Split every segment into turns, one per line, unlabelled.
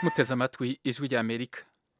muteze amatwi ijwi rya amerika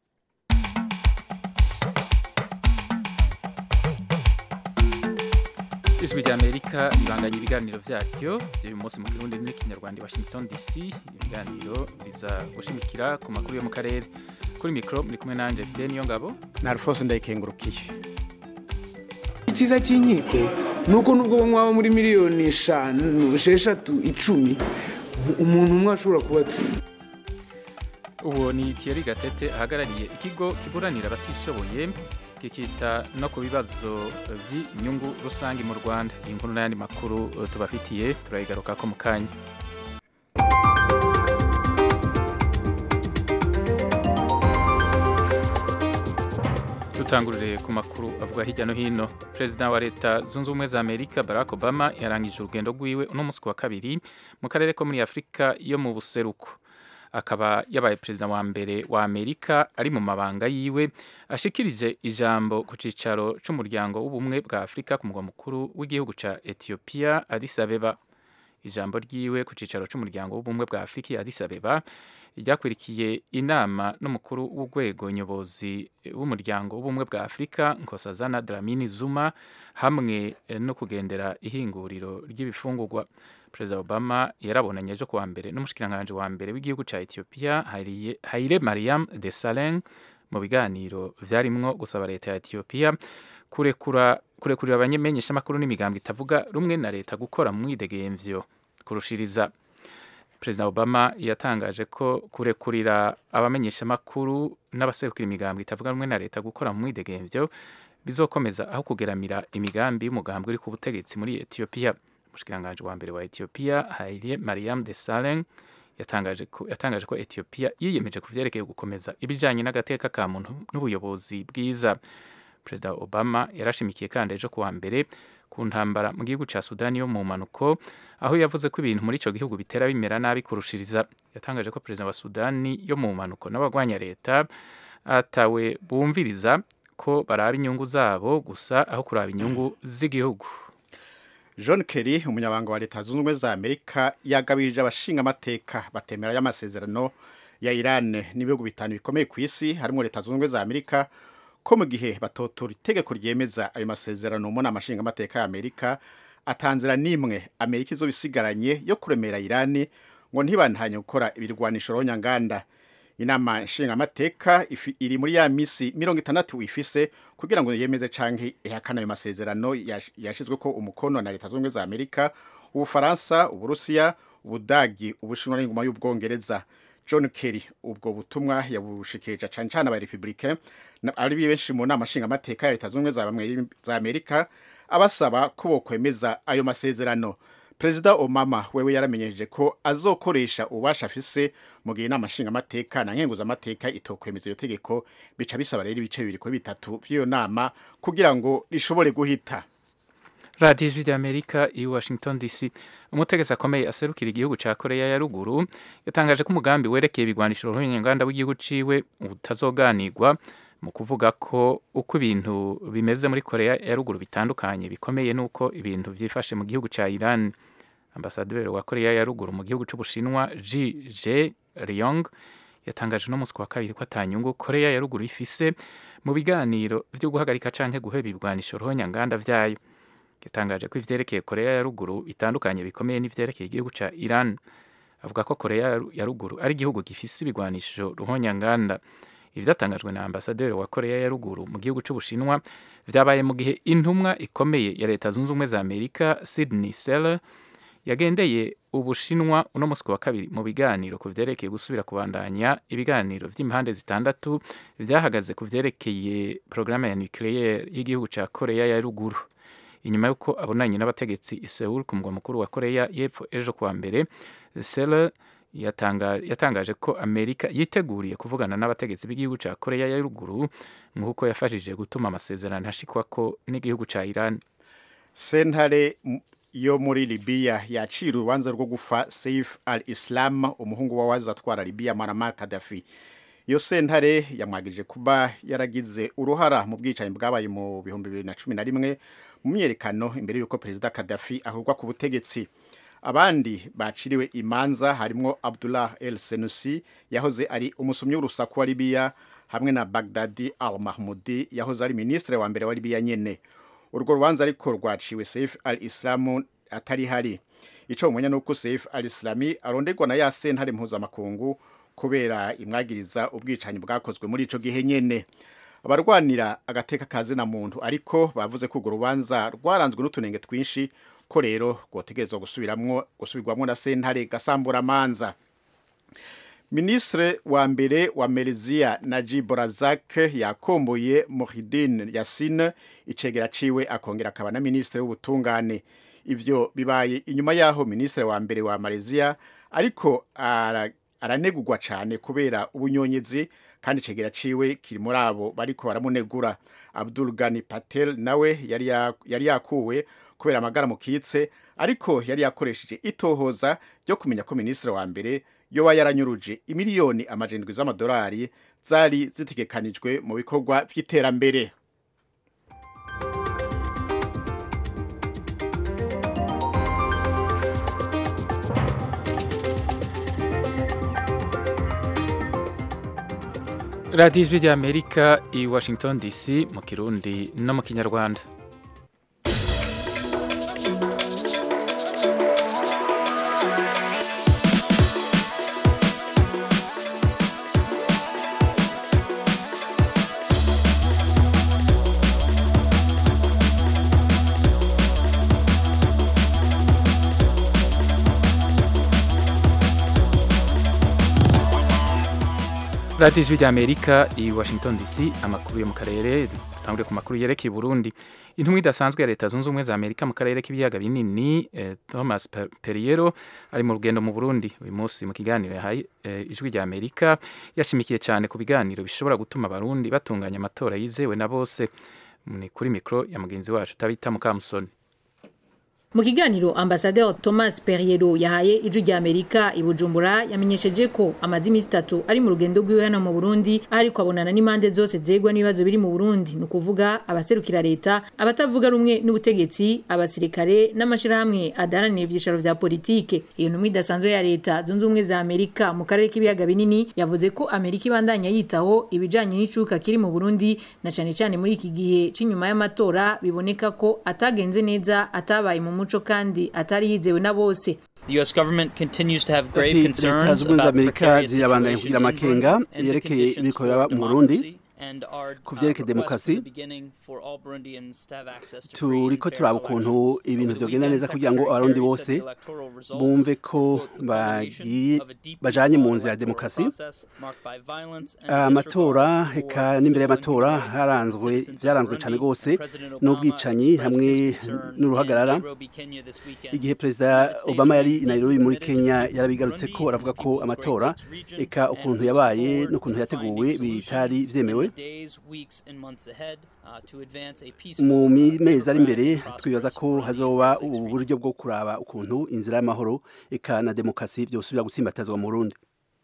ijwi rya amerika ribanganya ibiganiro byaryo by'uyu munsi mu kirundi n'ikinyarwanda i washington dc ibiganiro biza gushimikira ku makuru yo mu karere kuri mikoro muri kumwe nanjye fide niyo ngabo
na alphonse ndayikengurukiye
icyiza cy'inkiko ni uko nubwo mwaba muri miliyoni eshanu esheshatu icumi umuntu umwe ashobora kubatsinda
uwo ni Thierry gatete ahagarariye ikigo kiburanira abatishoboye kikita no ku bibazo by'inyungu rusange mu rwanda iyi nkuru n'ayandi makuru tubafitiye turayigaruka ko mu kanya dutangurire ku makuru avuga hirya no hino perezida wa leta zunze ubumwe za amerika barack obama yarangije urugendo rwiwe uno munsi wa kabiri mu karere ko muri afurika yo mu buseruko akaba yabaye perezida wa mbere wa amerika ari mu mabanga yiwe ashikirije ijambo ku cyicaro cy'umuryango w'ubumwe bwa afurika ku mugwa mukuru w'igihugu cya etiyopiya addis abeba ijambo ryiwe ku cyicaro cy'umuryango w'ubumwe bwa afurika addis abeba ryakurikiye inama n'umukuru w'urwego nyobozi w'umuryango w'ubumwe bwa afurika nkosazana dramini zuma hamwe no kugendera ihinguriro ry'ibifungurwa perezida obama yarabonanye ejo kuwa mbere n'umushikiranganji wa mbere w'igihugu cya etiyopiya haile mariam de saleng mu biganiro vyarimwo gusaba leta ya etiyopiya kurekura kurekurira abamenyeshamakuru n'imigambi itavuga rumwe na leta gukora mu mwidegemvyo kurushiriza perezida obama yatangaje ko kurekurira abamenyeshamakuru n'abaserukira imigambi itavuga rumwe na leta gukora mu mwidegemvyo bizokomeza aho kugeramira imigambi y'umugambi uri ku butegetsi muri etiyopiya umushikiranganji wa mbere wa etiyopiya haile mariam de saleng yatangaje ko, yatangaje ko etiyopiya yiyemeje ku vyerekeye gukomeza ibijanye n'agateka ka muntu n'ubuyobozi bwiza perezida obama yarashimikiye kandi ejo kuwa mbere ku ntambara mu gihugu ca sudani yo mu mpanuko aho yavuze ko ibintu muri ico gihugu bitera bimera nabi kurushiriza yatangaje ko perezida wa sudani yo mu mpanuko n'abagwanya leta atawe bumviriza ko baraba inyungu zabo gusa aho kuraba inyungu z'igihugu
john kerry umunyabanga wa leta zunze ubumwe za amerika yagabirije abashinga amateka batemera y'amasezerano ya iran n'ibihugu bitanu bikomeye ku isi harimo leta zunze ubumwe za amerika ko mu gihe batotora itegeko ryemeza ayo masezerano mu nama nshingamateka ya amerika atanzira n'imwe amerika izo bisigaranye yo kuremera irani ngo ntibantanye gukora ibirwanisho rohonyanganda inama nshingamateka iri muri ya misi mirongo itandatu ifise kugira ngo yemeze canke ihakana ayo masezerano yashizwe ko umukono na leta zunze za amerika ubufaransa uburusiya ubudagi ubushinwa n'ingoma y'ubwongereza john kerry ubwo butumwa yabushikirije cane cane aba republicain ari benshi mu nama nshingamateka ya leta zunze za amerika abasaba ko bokwemeza ayo masezerano perezida obama wewe yaramenyesheje ko azokoresha ububasha afise mu gihe inama nshingamateka na nkenguzamateka itokwemeza iyo tegeko bica bisaba rero ibice bibiri kuri bitatu vy'iyo nama kugira ngo rishobore guhita
radiyo ijwi ry'amerika i washington dc umutegetsi akomeye aserukira igihugu cya koreya ya ruguru yatangaje ko umugambi werekeye ibigwanisho ruhonyanganda w'igihugu ciwe utazoganirwa mu kuvuga ko uko ibintu bimeze muri koreya ya ruguru bitandukanye bikomeye n'uko ibintu byifashe mu gihugu cya iran ambasaderi wa koreya ya ruguru mu gihugu cy'ubushinwa ji je ryong yatangaje uno munsi wa kabiri ko atanyungu koreya ya ruguru ifise mu biganiro byo guhagarika canke guheba ibigwanisho ruhonyanganda vyayo yatangaje ko ivyerekeye koreya ya ruguru bitandukanye bikomeye n'ivyerekeye igihugu ca iran avuga ko koreya ya ruguru ari igihugu gifise ibigwanisho ruhonyanganda ivyatangajwe na ambasaderi wa koreya ya ruguru mu gihugu c'ubushinwa vyabaye mu gihe intumwa ikomeye ya leta zunze ubumwe za amerika sydney seller yagendeye ubushinwa uno musi wa kabiri mu biganiro ku vyerekeye gusubira kubandanya ibiganiro vy'impande zitandatu vyahagaze ku vyerekeye porogaramu ya nucleaire y'igihugu ca koreya ya ruguru inyuma y'uko abonanye n'abategetsi i Seoul ku mugwa mukuru wa koreya y'epfo ejo kuwa mbere seller yatangaje ko amerika yiteguriye kuvugana n'abategetsi b'igihugu cya koreya ya ruguru nk'uko yafashije gutuma amasezerano ashikwako n'igihugu cya iran
sentare yo muri libiya yaciye urubanza rwo gufa saif al islam umuhungu wawazi atwara libiya muammar kadafi iyo sentare yamwagije kuba yaragize uruhara mu bwicanyi bwabaye mu bihumbi bibiri na cumi na rimwe mu myerekano imbere y'uko perezida kadafi ahurwa ku butegetsi abandi baciriwe imanza harimwo Abdullah El Senusi yahoze ari umusumyi w'urusaku wa Libya hamwe na Baghdadi Al Mahmoudi yahoze ari ministre wa mbere wa Libya nyene urwo rubanza ariko rwaciwe Saif al-Islam atari hari ico umenya nuko Saif al-Islami aronderwa na ya sentare mpuzamakungu kubera imwagiriza ubwicanyi bwakozwe muri ico gihe nyene abarwanira agateka kazi na muntu ariko bavuze ko urwo rubanza rwaranzwe n'utunenge twinshi ko rero rwotegerezwa gusubiramwo gusubirwamwo na sentare gasambura amanza Ministre wa mbere wa Malaysia Najib Razak yakomboye Muhyiddin Yassin icegera ciwe akongera akaba na ministre w'ubutungane ivyo bibaye inyuma yaho ministre wa mbere wa Malaysia ariko ara, aranegurwa cane kubera ubunyonyezi kandi icegera ciwe kiri muri abo bariko baramunegura Abdul Ghani Patel nawe yari yari yakuwe kubera amagara mukitse ariko yari yakoresheje itohoza ryo kumenya ko ministre wa mbere yoba yaranyuruje imiliyoni amajendwi z'amadolari zari zitegekanijwe mu bikorwa vy'iterambere
radiyo ijwi ry'amerika i washington dc mu kirundi no mu kinyarwanda radiyo ijwi ry'amerika i washington dc amakuru yo mu karere dutangure ku makuru yerekeye Burundi intumwa idasanzwe ya leta zunze ubumwe za amerika mu karere k'ibiyaga binini eh, thomas periero ari mu rugendo mu burundi uyu munsi mu kiganiro yahaye eh, ijwi rya amerika yashimikiye cyane ku biganiro bishobora gutuma abarundi batunganya amatora yizewe na bose ni kuri mikoro ya mugenzi wacu tabita mukamusoni
mu kiganiro ambasaderi thomas periero yahaye ijwi rya amerika i bujumbura yamenyesheje ko amaze iminsi itatu ari mu rugendo rwiwe hano mu burundi ariko abonana n'impande zose zegwa n'ibibazo biri mu burundi ni ukuvuga abaserukira leta abatavuga rumwe n'ubutegetsi abasirikare n'amashyirahamwe adaharanira ibyicaro vya politike iyo ntumwa idasanzwe ya leta zunze ubumwe za amerika mu karere k'ibiyaga binini yavuze ko amerika ibandanya yitaho ibijanye n'icuka kiri mu burundi na cane cane muri iki gihe c'inyuma y'amatora biboneka ko atagenze neza atabaye mu muco kandi atari yizewe na bose
The US government continues to have grave
ati leta
concerns
zunze ubumwe za
about the
amerika
precarious
zirabandanya
situation
kugira
in
amakenga
Burundi and the
yerekeye
conditions
ibikorera
for
mu burundi
democracy and our,
ku
uh,
vyerekeye
request from
demokarasi
the beginning for all Burundians to have access to free and
turiko
fair
turaba ukuntu
elections.
ibintu
Over the
vyogenda
weekend,
neza kugira ngo
Secretary
abarundi
Kerry
bose
said the electoral results
bumve ko
were the culmination
bagiye
of a deeply
bajanye mu
flawed
nzira ya
electoral
demokarasi
process marked by violence and
amatora
disregard for
eka n'imbere
civil
y'amatora
and human rights.
haranzwe
Citizens of
vyaranzwe
Burundi
cane gose
and President Obama
n'ubwicanyi
expressed
hamwe
his concern
n'uruhagarara
in Nairobi, Kenya this weekend.
igihe perezida
United States
obama yari i
remains
nairobi muri
committed
kenya
to
yarabigarutse ko
Burundi
aravuga
and the
ko
people of
amatora
Great Lakes region
eka
and
ukuntu
we look
yabaye
forward
n'ukuntu
to
yateguwe
finding
bitari
solutions
vyemewe
in the days, weeks, and months ahead, uh, to advance a
mu
peaceful,
mi- mezi ari imbere
democratic,
twibaza ko
prosperous
hazoba
Burundi and
ubu
Great Lakes
buryo bwo kuraba ukuntu inzira y'amahoro eka na demokarasi vyosubira gutsimbatazwa mu burundi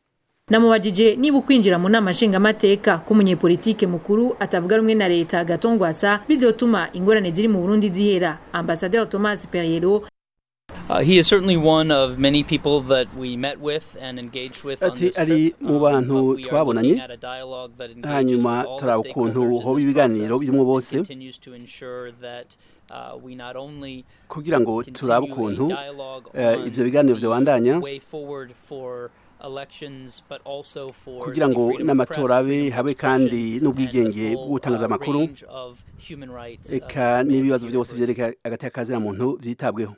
namubajije niba ukwinjira mu nama nshingamateka k'umunyepolitike mukuru atavuga rumwe na leta gatongwasa bizotuma ingorane ziri mu burundi zihera ambasaderi thomas periero
Uh, he is certainly one of many people that we met with and engaged with on
Ati
this
ari
trip.
mu
Um,
bantu
but we are
twabonanye,
looking at a dialogue that engages
hanyuma
with all the
turaba ukuntu
stakeholders in
hoba
this
ibiganiro
process
birimwo
and
bose
continues to ensure that uh, we not only
kugira ngo turabe
continue a
ukuntu
dialogue
eh,
on
ivyo biganiro
the
vyobandanya
way forward for elections, but also for
kugira
the
ngo
freedom of
n'amatora
press,
abe
freedom of
habe
expression,
kandi
and
n'ubwigenge
the
bwo
full,
gutangaza
uh,
amakuru
range of human rights, uh,
eka
that
n'ibibazo
remain
byose
universal.
vyerekeye agateka kazina muntu vyitabweho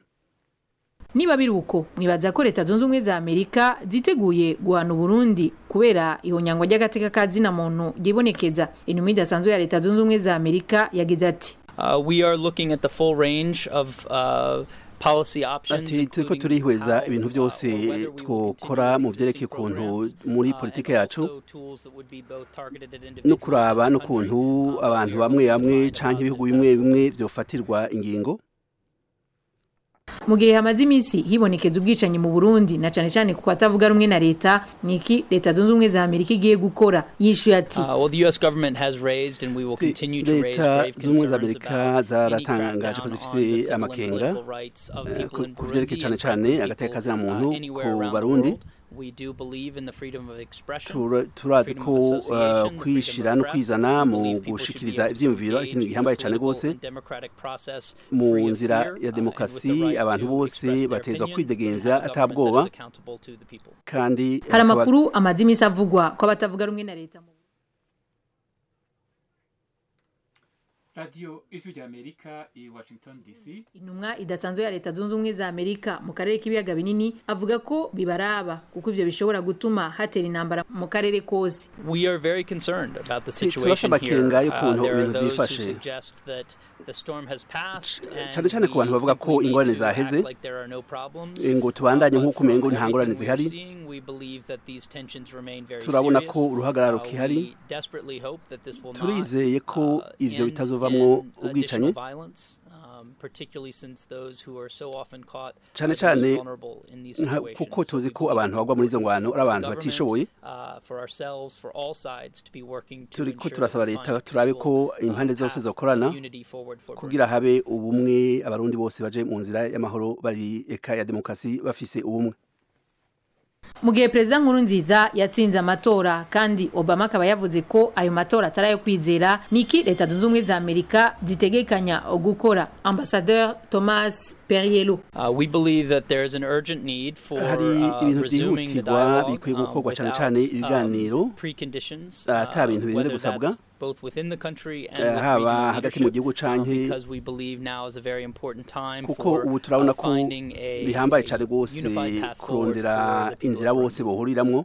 niba biri uko mwibaza ko leta zunze ubumwe za amerika ziteguye guhana uburundi kubera ihonyangwa ry'agateka ka zina muntu ryibonekeza intumwa idasanzwe ya leta zunze ubumwe za amerika yagize ati
Uh, we are looking at the full range of uh, policy options.
ati turiko
including
turihweza
how,
ibintu
uh,
byose
or whether we will
twokora
continue
mu
with
vyerekeye
existing
ukuntu
programs,
muri
uh,
politike
and
yacu
also tools that would be both targeted at
no
individuals
kuraba
and the
n'ukuntu
country. Uh,
abantu
we are
bamwe
looking to
bamwe
find,
canke
uh,
ibihugu
if
bimwe
that's
bimwe vyofatirwa ingingo
mu gihe hamaze iminsi hibonekeza ubwicanyi mu Burundi na cane cane ku batavuga rumwe na leta niki leta zunze ubumwe za Amerika igiye gukora yishuye ati
Uh, well, the U.S. government has raised and we will continue to raise
leta
grave
z'ubumwe za
concerns
amerika
about any
zaratangaje ko
crackdown on
zifise
the civil and
amakenga
political rights of
eh,
people
ku-
in
ku vyerekeye
Burundi
cane
and
cane
frankly
agateka
people,
kazina
uh,
muntu
anywhere
ku
around the
Barundi.
world. We do believe in the freedom of expression.
Tura- turazi
freedom
ko
of
uh,
association, the
kwishira
freedom
no
of
kwizana
press.
mu
We believe people should be
gushikiriza
able to
ivyiyumviro ari ikintu
engage in
gihambaye
the
cane
political
gose
and democratic process
mu
free of
nzira
fear,
ya
uh, and with the
demokarasi
right
abantu
to
bose
express their
batezwa
opinions,
kwidegemvya
and the government
atabwoba
that is accountable to the people.
kandi
hari
hakaba-
amakuru amaze iminsi avugwa ko abatavuga rumwe na leta mu
radiyo ijwi rya amerika i washington dc
intumwa idasanzwe ya leta zunze ubumwe za amerika mu karere k'ibiyaga binini avuga ko bibaraba kuko ivyo bishobora gutuma hatera intambara mu karere kose
We are very concerned about the
Ti-
situation
turafise
here.
amakenga
Uh,
y'ukuntu
there are
ibintu
those who
vyifashe.
suggest that the storm has passed and
cane cane ku bantu
we
bavuga ko
simply
ingorane
need to act
zaheze,
like there are no problems.
ngo tubandanye
Uh, but
nk'uko umengo
from
nta ngorane
everything we're
zihari.
seeing, we believe that these tensions remain very
Turabona
serious.
ko uruhagararo
Uh,
kihari.
we desperately hope that this will not,
Turizeye ko
uh,
ivyo
end
bitazovamwo
in
ubwicanyi.
additional violence, um, particularly since those who are so often caught
cane
are the most
cane
vulnerable in these
nka-
situations.
kuko
So
tuzi
we
ko
believe
abantu
it's
bagwa muri izo
important
ngwano ari abantu
government,
batishoboye
uh, for ourselves, for all sides to be working to
turiko
ensure
turasaba
that we
leta
find a
turabe
peaceful,
ko impande
uh,
zose
path
zokorana
of unity forward for
kugira habe ubumwe abarundi bose baje mu nzira y'amahoro bari eka ya demokarasi bafise ubumwe
mu gihe perezida nkurunziza yatsinze amatora kandi obama akaba yavuze ko ayo matora atari ayo kwizera niki leta zunze ubumwe za amerika zitegekanya gukora ambasadeur thomas perriello
Uh, we believe that there is an urgent need for
Hari
uh,
ibintu
resuming the
vyihutirwa
dialogue
bikwiye
um,
gukorwa cane
without,
cane ibiganiro,
um, preconditions,
ata
uh,
bintu birenze
whether
gusabwa,
that's both within the country and
eh,
with
haba
regional
hagati mu gihugu
leadership, um,
canke-
because we believe now is a very important time
kuko
for
ubu turabona
uh,
ko
finding a,
bihambaye
a
cane rwose
unified path forward
kurondera
for the people
inzira
of
bose
Burundi.
bohuriramwo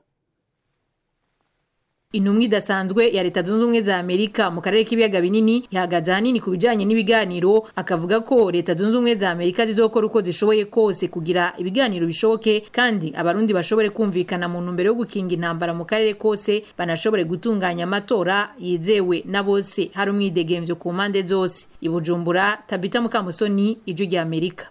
intumwa idasanzwe ya leta zunze ubumwe za amerika mu karere k'ibiyaga binini ihagaze ahanini ku bijanye n'ibiganiro akavuga ko leta zunze ubumwe za amerika zizokora uko zishoboye kose kugira ibiganiro bishoboke kandi abarundi bashobore kumvikana mu ntumbero yo gukinga intambara mu karere kose banashobore gutunganya amatora yizewe na bose hari umwidegemvyo ku mpande zose i bujumbura tabita mukamusoni ijwi rya amerika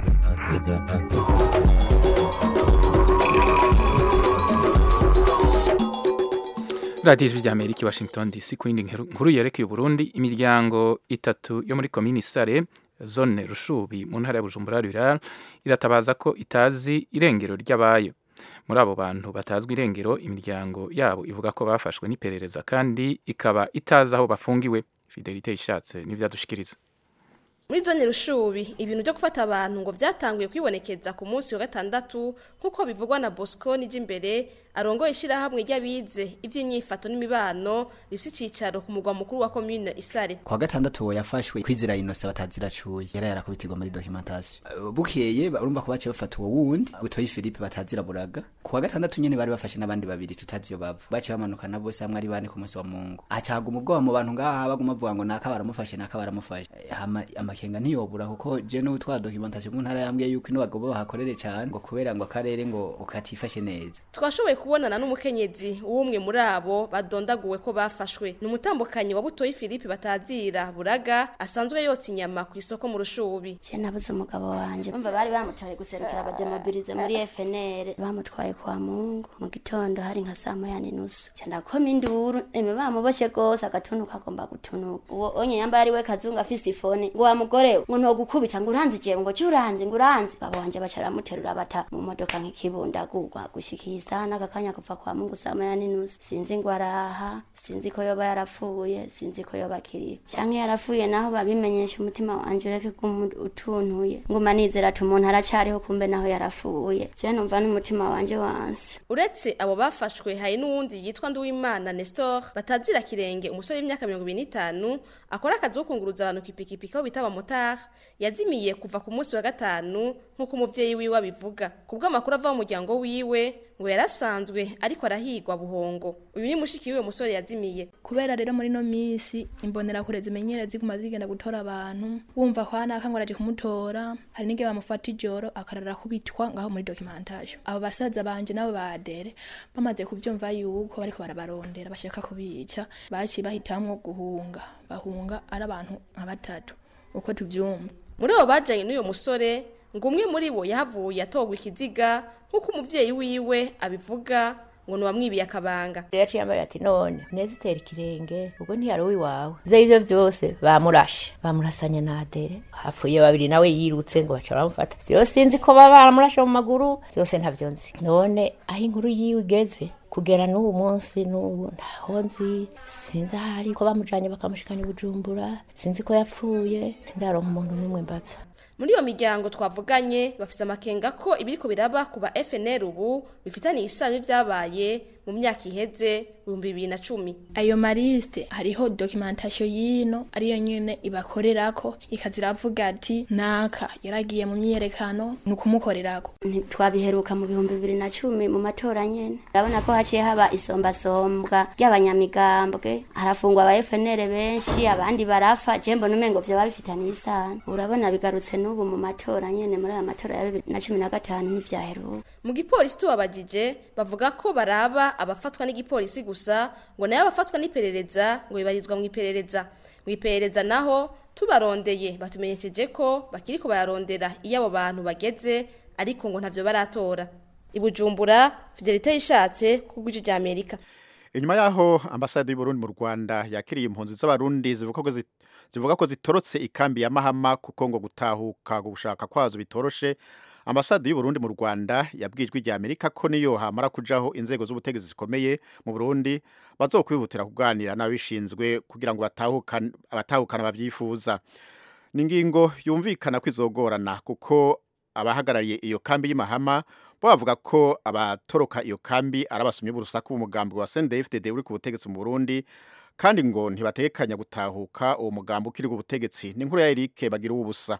radiyo ijwi rya amerika i washington dc ku yindi nkuru nkuru yerekeye uburundi imiryango itatu yo muri komini sare zone rushubi mu ntara ya bujumbura rural iratabaza ko itazi irengero ry'abayo muri abo bantu batazwi irengero imiryango yabo ivuga ko bafashwe n'iperereza kandi ikaba itazi aho bafungiwe fidelite ishatse n'ivyadushikiriza
muri zone rushubi ibintu byo gufata abantu ngo byatanguye kwibonekeza ku munsi wa gatandatu nk'uko bivugwa na bosco n'iby'imbere arongoye ishyirahamwe ry'abize iby'inyifato n'imibano rifite icyicaro ku mugwa mukuru wa komine isare
kwa gatandatu uwo yafashwe kwizera inose bataziracuye yari yarakubitirwa muri documentation Uh, bukeye ba- urumva ko baciye bafata uwo wundi butoyi philippe batazira buraga ku wa gatandatu nyene bari bafashe n'abandi babiri tutazi iyo bava baciye bamanukana bose hamwe ari bane ku munsi wa mungu acaguma ubwoba mu bantu ngaha baguma bavuga ngo naka baramufashe naka baramufashe Eh, hama amakenga ntiyobura kuko je n'utwa documentation mu ntara yambwiye yuko ino bagomba bahakorere cane ngo kubera ngo akarere ngo ukatifashe neza
twashoboye kubonana n'umukenyezi w'umwe muri abo badondaguwe ko bafashwe ni umutambukanyi wa butoyi philippe batazira buraga asanzwe yotsa inyama ku isoko mu rushubi
je nabuze umugabo wanje umva bari bamutwaye guserukira abademobilize muri FNL bamutwaye kwa Mungu mu gitondo hari nka saa moya n'inusu ca ndakoma induru eme bamuboshe gose agatunuka agomba gutunuka uwo onye yambaye ari we kazungu afise ifone ngo wa mugore we, ngo ntogukubita ngo uranzi jewe ngo ci uranzi ngo uranzi babo wanje baca baramuterura bata mu modoka nk'ikibundagurwa gushikiye isaha n'akakanya kuva kwa Mungu saa moya n'inusu sinzi ngo araha sinzi ko yoba yarapfuye sinzi ko yoba akiriho canke yarapfuye naho babimenyesha umutima wanje ureke kumu utuntuye nguma nizera ati umuntu aracariho kumbe naho yarapfuye je numva n'umutima wanje wanse
uretse abo bafashwe hari n'uwundi yitwa nduwimana nestor batazira kirenge umusore w'imyaka mirongo ibiri n'itanu akora akazi ko kunguruza abantu kipikipiki aho bita abamotari yazimiye kuva ku munsi wa gatanu nk'uko umuvyeyi wiwe abivuga ku bw'amakuru ava mu muryango wiwe ngo yarasanzwe ariko arahigwa buhongo uyu ni mushiki wiwe musore yazimiye
kubera rero muri no misi imbonerakure zimenyera ziguma zigenda gutora abantu wumva kwa naka ngo araje kumutora hari n'igihe bamufata ijoro akarara kubitwa ngaho muri documentation abo basaza banje nabo badere bamaze kubyumva yuko bariko barabarondera bashaka kubica baciye bahitamwo guhunga bahunga ari abantu nka batatu uko tuvyumva
muri abo bajanye n'uyo musore ngo umwe muri bo yahavuye atogwa ikiziga nk'uko umuvyeyi wiwe abivuga ngo nuwamwibiye akabanga
rero yaciye yambaye ati none neza itera ikirenge ubwo ntiyari uwiwawe ivyo arivyo vyose bamurashe bamurasanye na adere hapfuye babiri nawe yirutse ngo baca baramufata vyose sinzi ko baba baramurashe mu maguru vyose ntavyo nzi none aho inkuru yiwe igeze kugera n'ubu munsi n'ubu ntaho nzi sinzi ahari ko bamujanye bakamushikana i bujumbura sinzi ko yapfuye sindaronka umuntu n'umwe mbaza
muri iyo miryango twavuganye bafise amakenga ko ibiriko biraba ku ba FNL ubu bifitaniye isano n'ivyabaye mu myaka iheze ibihumbi bibiri na cumi
ayo marisite hariho dokimentasiyo y'ino ariyo nyene ibakorerako ikaza iravuga ati naka yaragiye mu myiyerekano ni ukumukorerako
twabiheruka mu bihumbi bibiri na cumi mu matora nyene urabona ko haciye haba isombasombwa ry'abanyamigambwe harafungwa aba FNL benshi abandi barafa je mbona umengo vyoba bifitaniye isano urabona bigarutse n'ubu mu matora nyene muri aya matora ya bibiri na cumi na gatanu ntivyaheruka
mu gipolisi tubabajije bavuga ko baraba abafatwa n'igipolisi gusa ngo nayo abafatwa n'iperereza ngo bibarizwa mu iperereza mu iperereza naho tubarondeye batumenyesheje ko bakiriko bararondera iyo abo bantu bageze ariko ngo ntavyo baratora ibujumbura fidelite yishatse kubw'ijwi rya amerika
inyuma yaho ambasade y'uburundi mu rwanda yakiriye impunzi z'abarundi zivuga ko zi- zivuga ko zitorotse ikambi ya mahama kuko ngo gutahuka gushaka kwazo bitoroshe ambasade y'uburundi mu rwanda yabwijwe rya amerika ko niyo hamara kujaho inzego z'ubutegetsi zikomeye mu burundi bazokwihutira kuganira n'ababishinzwe kugira ngo batahukane abatahukana bavyifuza ni ingingo yumvikana ko izogorana kuko abahagarariye iyo kambi y'imahama bo bavuga ko abatoroka iyo kambi ari abasomyi b'urusaku b'umugambi wa CNDD-FDD uri ku butegetsi mu Burundi kandi ngo ntibategekanya gutahuka uwo mugambi ukiri ku butegetsi ni inkuru ya Eric bagira ubusa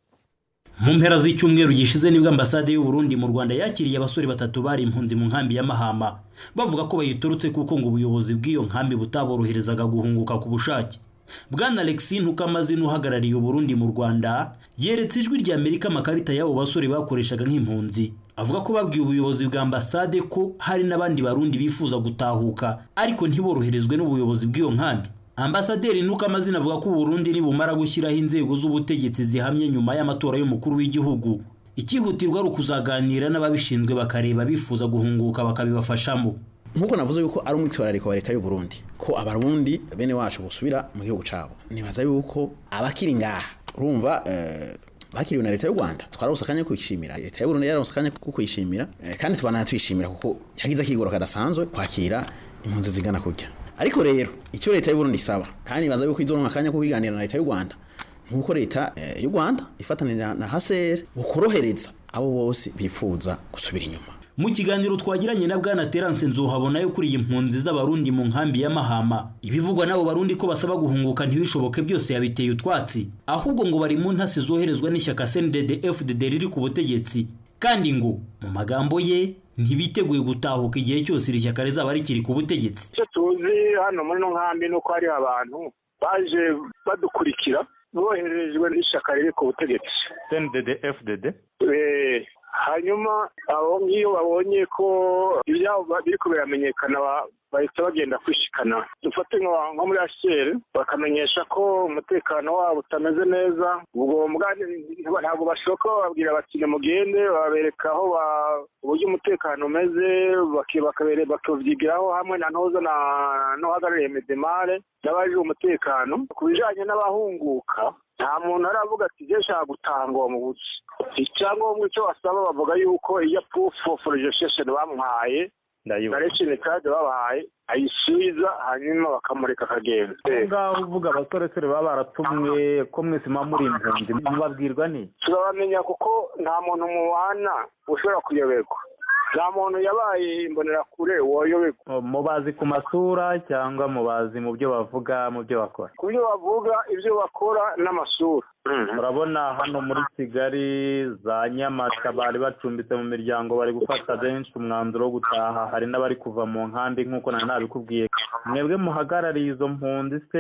mu mpera z'icyumweru gishize nibwo ambasade y'u Burundi mu Rwanda yakiriye abasore batatu bari impunzi mu nkambi ya Mahama bavuga ko bayiturutse kuko ngo ubuyobozi bw'iyo nkambi butaboroherezaga guhunguka ku bushake bwana Alexis Ntukamazina uhagarariye u Burundi mu Rwanda yeretse ijwi rya Amerika amakarita y'abo basore bakoreshaga nk'impunzi avuga ko babwiye ubuyobozi bwa ambasade ko hari n'abandi barundi bifuza gutahuka ariko ntiboroherezwe n'ubuyobozi bw'iyo nkambi ambasaderi Ntukamazina avuga ko u Burundi nibumara gushyiraho inzego z'ubutegetsi zihamye nyuma y'amatora y'umukuru w'igihugu ikihutirwa ari ukuzaganira n'ababishinzwe bakareba bifuza guhunguka bakabibafashamo
nkuko navuze yuko ari umwitwarariko wa leta y'u Burundi ko abarundi bene wacu busubira mu gihugu cabo nibaza yuko abakiri ngaha urumva eh, bakiriwe na leta y'u Rwanda twarose akanya ko kwishimira leta y'u Burundi yaronse akanya ko kwishimira eh, kandi twanatwishimira kuko yagize akigoro kadasanzwe kwakira impunzi zigana kurya ariko rero icyo leta y'u Burundi isaba kandi nibaza yuko izoronka akanya ko kwiganira na leta y'u Rwanda nkuko leta eh, y'u Rwanda ifatanira na HCR bukorohereza abo bose bifuza gusubira inyuma
mu kiganiro twagiranye na bwana Terence Nzuhabona yo kuri iyi mpunzi z'abarundi mu nkambi ya Mahama ibivugwa n'abo barundi ko basaba guhunguka ntibishoboke byose yabiteye utwatsi ahubwo ngo bari mu ntasi zoherezwa n'ishyaka CNDD FDD riri ku butegetsi kandi ngo mu magambo ye ntibiteguye gutahuka igihe cyose iri shyaka rizaba rikiri ku butegetsi
icyo tuzi hano muri ino nkambi ni uko hari abantu baje badukurikira boherejwe n'ishyaka riri ku butegetsi
CNDD FDD
Eh, hanyuma abo nk'iyo babonye ko ibyabo ba- biriko biramenyekana ba- bahita bagenda kwishikana dufate nka nko muri HCR bakamenyesha ko umutekano wabo utameze neza ubwo mbwa ntabwo bashoka bababwira bati nimugende babereka aho ba- uburyo umutekano umeze baki- bakabere bakavyigiraho hamwe na ntoza na n'uhagarariye medemare n'abajije umutekano ku bijanye n'abahunguka nta muntu aravuga ati je nshaka gutanga uwo mubuzi icyangombwa icyo basaba bavuga yuko iyo proof of registration bamuhaye direction card babahaye ayisubiza hanyuma bakamureka akagenda
aho ngaho uvuga abasoresore baba baratumwe ko mwese muba muri impunzi mubabwirwa ni
turabamenya kuko nta muntu mubana ushobora kuyoberwa nta muntu yabaye imbonerakure woyoberwa
mubazi ku masura cyangwa mubazi mu byo bavuga mu byo bakora
ku byo bavuga ibyo bakora n'amasura
urabona hano muri kigali za nyamata bari bacumbitse mu miryango bari gufata benshi umwanzuro wo gutaha hari n'abari kuva mu nkambi nk'uko nari nabikubwiye mwebwe muhagarariye izo mpunzi se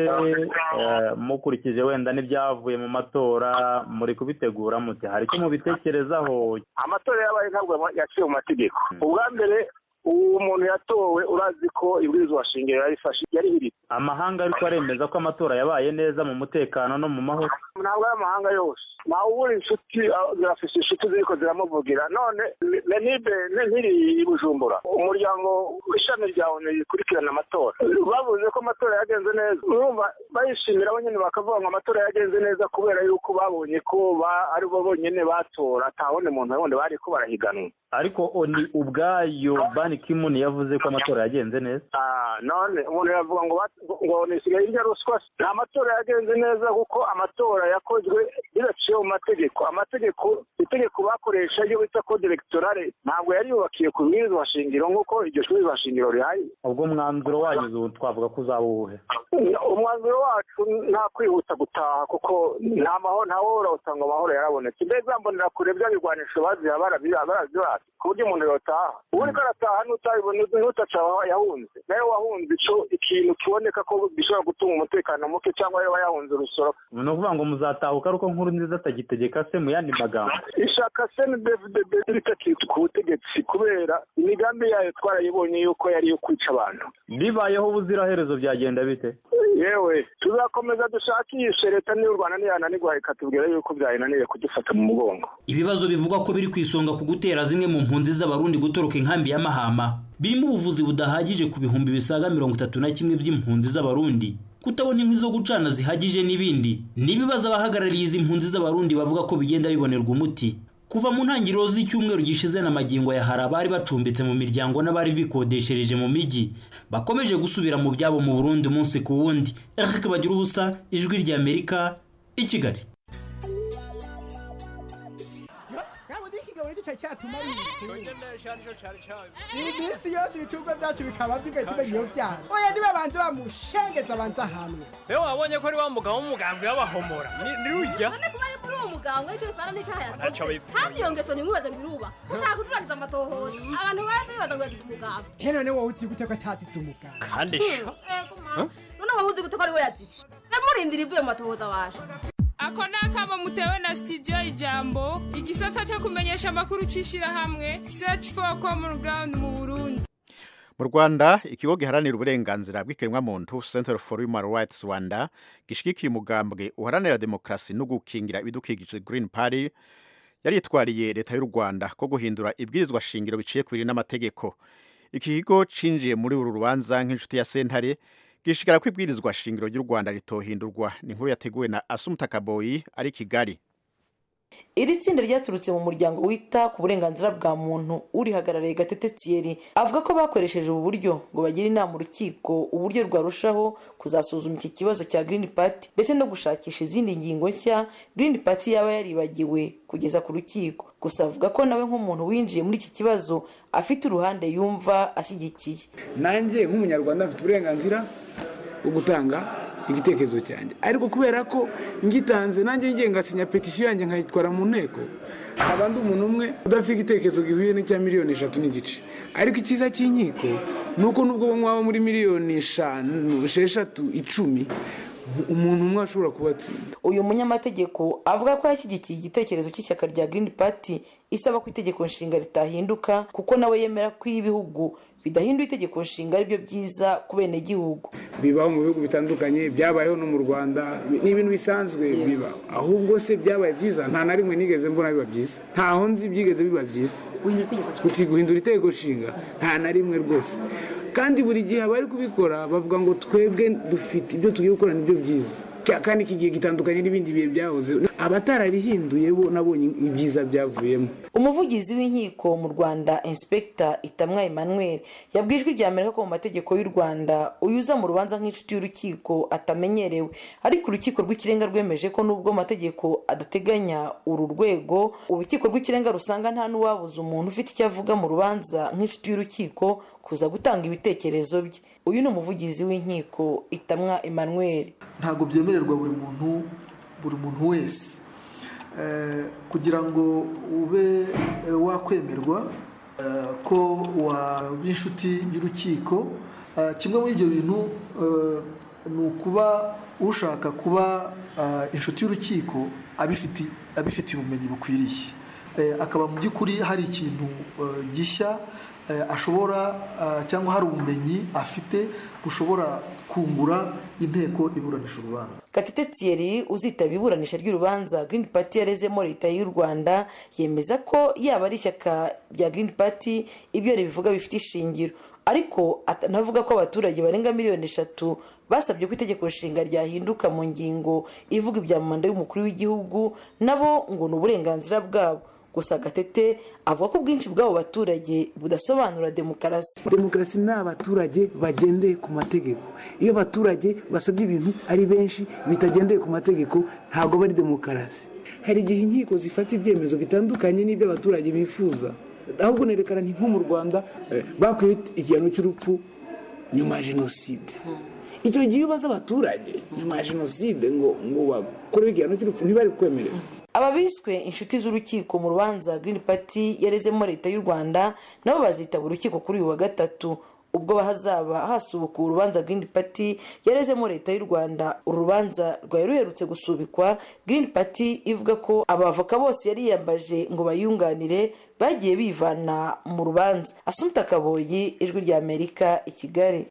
eh, mukurikije wenda n'ibyavuye mu matora muri kubitegura muti hari icyo mubitekerezaho
amatora yabaye ntabwo yaciye mu mategeko ubwa mbere uwo muntu yatowe urazi ko ibwirizwa shingiro yarifashe yarihiritse
amahanga ariko aremeza ko amatora yabaye neza mu mutekano no mu mahoro
ntabwo ari amahanga yose ntawe ubura inshuti ah, zirafise inshuti ziriko ziramuvugira none nenibe nkiri i bujumbura umuryango w'ishami rya onu rikurikirana amatora bavuze ko amatora yagenze neza urumva bayishimira bo nyine bakavuga ngo amatora yagenze neza kubera yuko babonye ko ba- ari bo bonyine batora atawundi muntu wundi bari ko barahiganwa
ariko oni ubwayo bani kimuni yavuze ko amatora yagenze neza
Ah, none umuntu yavuga ngo bat- ngo nisigaye irya ruswa nta matora yagenze neza kuko amatora yakozwe bidaciye mu mategeko amategeko itegeko bakoresha iyo bita code electorale ntabwo yari yubakiye ku bwirizwa shingiro nk'uko iryo bwirizwa shingiro rihari
ubwo mwanzuro wanyu ubu twavuga ko uzaba uwuhe
umwanzuro wacu nta kwihuta gutaha kuko nta mahoro nta wohora usanga amahoro yarabonetse mbega mbonera kure bya bigwanisho baziha barazibaha ku buryo umuntu yotaha ubu uriko arataha n'utabibona n'utaca yahunze nawe wahunze ico ikintu kiboneka ko gishobora gutuma umutekano muke cyangwa yaba yahunze urusoro
ni ukuvuga ngo muzatahuka ariko nkuru nziza atagitegeka se mu yandi magambo
ishaka cndfdb ritakiri ku butegetsi kubera imigambi yayo twarayibonye yuko yari iyo kwica abantu
bibayeho ubuziraherezo byagenda bite
yewe tuzakomeza dushakishe leta n'iy'u rwanda niyananirwa ikatubwira yuko byayinaniye kudufata mu mugongo
ibibazo bivugwa ko biri ku isonga ku gutera zimwe mu mpunzi z'abarundi gutoroka inkambi ya mahama birimo ubuvuzi budahagije ku bihumbi bisaga mirongo itatu na kimwe by'impunzi z'abarundi kutabona inkwi zo gucana zihagije n'ibindi ni ibibazo abahagarariye izi mpunzi z'abarundi bavuga ko bigenda bibonerwa umuti kuva mu ntangiriro z'icyumweru gishize na magingo ya hari abari bacumbitse mu miryango n'abari bikodeshereje mu mijyi bakomeje gusubira mu byabo mu burundi umunsi ku wundi eric bagira ubusa ijwi ry'amerika i kigali
iminsi yose ibicuruzwa byacu bikaba bigahita iyo byara oya niba banze bamushengeza banze ahanwe
rero wabonye ko ari wa mugabo w'umugambwe w'abahomora Ni- ni rujya
none kuba ari muri uwo muganga w'icyo bisana n'icyaha
Ntacyo
yakoze
bivuga.
kandi iyo ngeso ntimubaze ngo iruba ushaka gucuragiza amatohoza abantu baba bibaza ngo yazize umuganga
he none wowe uti gute ko atazize umuganga
kandi sha
Ego ma. none wowe uzi gute ko ari we yazize be murindira ivuye mu matohoza waje
ako ni akamo mutewe na sitidiyo ijambo igisata cyo kumenyesha amakuru cy'ishyirahamwe search for common ground mu burundi
mu rwanda ikigo giharanira uburenganzira bw'ikiremwamuntu center for human rights rwanda gishyigikiye umugambwe uharanira demokarasi no gukingira ibidukikije green party yaritwariye leta y'u rwanda ko guhindura ibwirizwa shingiro biciye ku biri n'amategeko iki kigo cinjiye muri uru rubanza nk'inshuti ya sentare gishigara ko ibwirizwa shingiro ry'u rwanda ritohindurwa ni inkuru yateguwe na asumuta kaboyi ari i kigali
iri tsinda ryaturutse mu muryango wita ku burenganzira bwa muntu urihagarariye gatete thierry avuga ko bakoresheje ubu buryo ngo bagire inama urukiko uburyo rwarushaho kuzasuzuma iki kibazo cya green party ndetse no gushakisha izindi ngingo nshya green party yaba yaribagiwe kugeza ku rukiko gusa avuga ko nawe nk'umuntu winjiye muri iki kibazo afite uruhande yumva ashyigikiye
nanjye nk'umunyarwanda mfite uburenganzira bwo gutanga igitekerezo cyanjye ariko kubera ko ngitanze nanjye ngiye ngasinya petisiyo yanjye nkayitwara mu nteko haba ndi umuntu umwe udafite igitekerezo gihuye n'icya miliyoni eshatu n'igice ariko icyiza cy'inkiko ni uko nubwo mwaba muri miliyoni eshanu esheshatu icumi umuntu umwe ashobora kubatsinda
uyu munyamategeko avuga ko yashyigikiye igitekerezo cy'ishyaka rya green party isaba ko itegeko nshinga ritahinduka kuko nawe yemera ko iyo ibihugu bidahinduye itegeko nshinga aribyo byiza ku benegihugu
bibaho mu bihugu bitandukanye byabayeho no mu rwanda ni ibintu bisanzwe bibaho ahubwo se byabaye byiza nta na rimwe nigeze mbona biba byiza ntaho nzi byigeze biba byiza uti guhindura itegeko nshinga nta na rimwe rwose kandi buri gihe abari kubikora bavuga ngo twebwe dufite ibyo tugiye gukora nibyo byiza kandi iki gihe gitandukanye n'ibindi bihe byahoze abatararihinduye bo nabonye ibyiza byavuyemo
umuvugizi w'inkiko mu rwanda inspekita itamwa emmanuel yabwiye ijwi rya amerika ko mu mategeko y'u rwanda uyuza mu rubanza nk'inshuti y'urukiko atamenyerewe ariko urukiko rw'ikirenga rwemeje ko nubwo amategeko adateganya uru rwego urukiko rw'ikirenga rusanga nta n'uwabuza umuntu ufite icyo avuga mu rubanza nk'inshuti y'urukiko kuza gutanga ibitekerezo bye uyu ni umuvugizi w'inkiko itamwa emmanuel
ntabwo byemererwa buri muntu buri muntu wese kugira ngo ube wakwemerwa ko waba inshuti y'urukiko kimwe muri ibyo bintu ni ukuba ushaka kuba inshuti y'urukiko abifitiye ubumenyi bukwiriye eh, akaba mu by'ukuri hari ikintu eh, gishya eh, ashobora eh, cyangwa hari ubumenyi afite bushobora kungura inteko iburanisha urubanza
gatete thierry uzitaba iburanisha ry'urubanza green party yarezemo leta y'u rwanda yemeza ko yaba ari ishyaka rya green party ibyo ribivuga bifite ishingiro ariko atanavuga ko abaturage barenga miliyoni eshatu basabye ko itegeko nshinga ryahinduka mu ngingo ivuga ibya manda y'umukuru w'igihugu nabo ngo ni uburenganzira bwabo gusa gatete avuga ko ubwinshi bw'abo baturage budasobanura demokarasi
demokarasi ni abaturage bagendeye ku mategeko iyo abaturage basabye ibintu ari benshi bitagendeye ku mategeko ntabwo bari demokarasi hari igihe inkiko zifata ibyemezo bitandukanye n'ibyo abaturage bifuza ahubwo nerekana ni nko mu rwanda bakwiye igihano cy'urupfu nyuma ya jenoside icyo gihe iyo ubaza abaturage nyuma ya jenoside ngo ngo bakorewe igihano cy'urupfu ntibari kwemerera
aba biswe inshuti z'urukiko mu rubanza green party yarezemo leta y'u rwanda nabo bazitaba urukiko kuri uyu wa gatatu ubwo hazaba hasubuka urubanza green party yarezemo leta y'u rwanda uru rubanza rwari ruherutse gusubikwa green party ivuga ko abavoka bose yari yiyambaje ngo bayunganire bagiye bivana mu rubanza asumta kaboyi ijwi rya amerika i kigali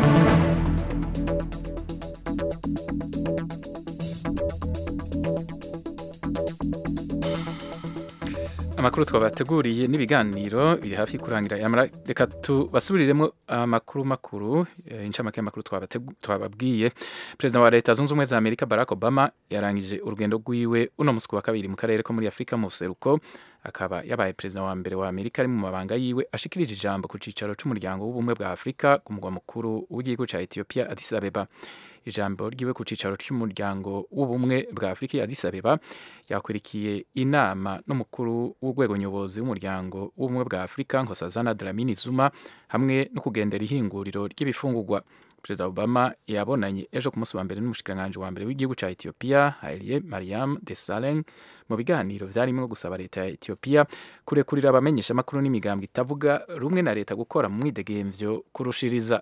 amakuru twabateguriye n'ibiganiro biri hafi kurangira yamara reka tubasubiriremo amakuru makuru eh, incamake y'amakuru twabate- twababwiye perezida wa leta zunze ubumwe za amerika barack obama yarangije urugendo rwiwe uno musi wa kabiri mu karere ko muri afurika mu buseruko akaba yabaye perezida wa mbere wa amerika ari mu mabanga yiwe ashikirije ijambo ku cicaro c'umuryango w'ubumwe bwa afurika ku mugwa mukuru w'igihugu ca ethiopia addis abeba ijambo ryiwe ku cicaro cy'umuryango w'ubumwe bwa afurika ya addis abeba yakurikiye inama n'umukuru w'urwego nyobozi w'umuryango w'ubumwe bwa afurika nkosazana dlamini zuma hamwe no kugendera ihinguriro ry'ibifungurwa perezida obama yabonanye ejo ku munsi wa mbere n'umushikiranganji wa mbere w'igihugu cya ethiopia haile mariam desalegn mu biganiro vyarimo gusaba leta ya ethiopia kurekurira abamenyeshamakuru n'imigambwe itavuga rumwe na leta gukora mu mwidegemvyo kurushiriza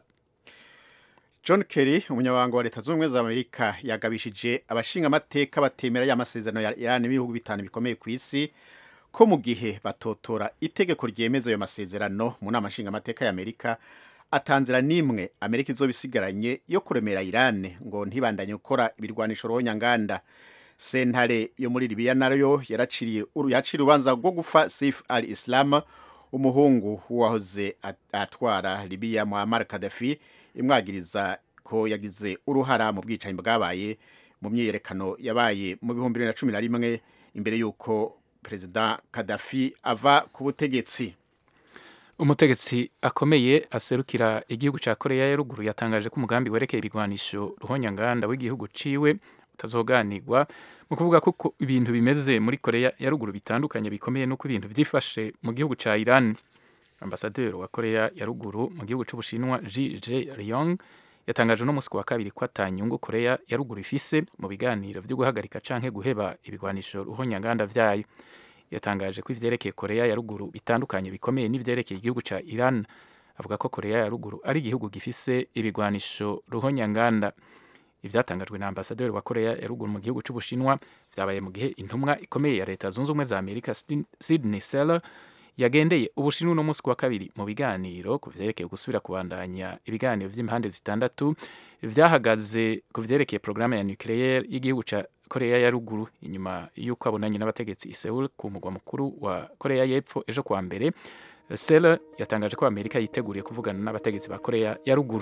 John Kerry umunyabanga wa leta zunze ubumwe za Amerika yagabishije abashinga amateka batemera y'amasezerano ya Iran n'ibihugu bitanu bikomeye ku isi ko mu gihe batotora itegeko ryemeza ayo masezerano mu nama nshinga amateka ya Amerika atanzira n'imwe Amerika izoba isigaranye yo kuremera Iran ngo ntibandanye gukora ibirwanisho rohonyanganda sentare yo muri Libya nayo yaraciriye yaciriye urubanza rwo gufa Saif al-Islam umuhungu wahoze atwara Libya Muammar Gaddafi imwagiriza ko yagize uruhara mu bwicanyi bwabaye mu myiyerekano yabaye mu bihumbi bibiri na cumi na rimwe imbere y'uko perezida Gaddafi ava ku butegetsi
umutegetsi akomeye aserukira igihugu cya koreya ya ruguru yatangaje ko umugambi werekeye ibigwanisho ruhonyanganda w'igihugu ciwe utazoganirwa mu kuvuga ko ibintu bimeze muri koreya ya ruguru bitandukanye bikomeye n'uko ibintu byifashe mu gihugu cya iran ambasaderi wa koreya ya ruguru mu gihugu cy'ubushinwa ji je ryong yatangaje no musi wa kabiri ko atanyungu koreya ya ruguru ifise mu biganiro byo guhagarika canke guheba ibigwanisho ruhonyanganda vyayo yatangaje ko ivyerekeye koreya ya ruguru bitandukanye bikomeye n'ivyerekeye igihugu ca iran avuga ko koreya ya ruguru ari igihugu gifise ibigwanisho ruhonyanganda ivyatangajwe na ambasaderi wa koreya ya ruguru mu gihugu c'ubushinwa vyabaye mu gihe intumwa ikomeye ya leta zunze ubumwe za amerika sydney seller yagendeye ubushinwa uno munsi wa kabiri mu biganiro ku vyerekeye gusubira kubandanya ibiganiro vy'impande zitandatu vyahagaze ku vyerekeye porogaramu ya nucleaire y'igihugu ca koreya ya ruguru inyuma y'uko abonanye n'abategetsi i seul ku mugwa mukuru wa koreya y'epfo ejo kuwa mbere sel yatangaje ko amerika yiteguriye kuvugana n'abategetsi ba koreya ya ruguru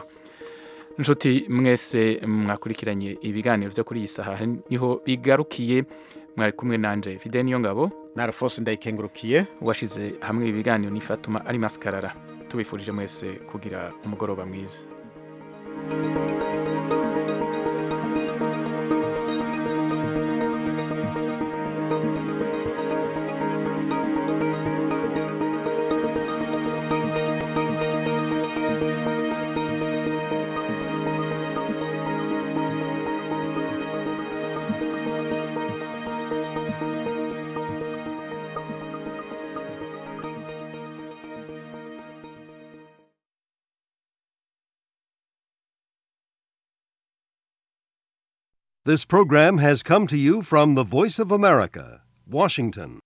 nshuti mwese mwakurikiranye ibiganiro byo kuri iyi saha niho bigarukiye mwari kumwe nanje fide niyo ngabo
na alphonse ndayikengurukiye
washize hamwe ibi biganiro n'ifatuma ari maskarara tubifurije mwese kugira umugoroba mwiza
This program has come to you from the Voice of America, Washington.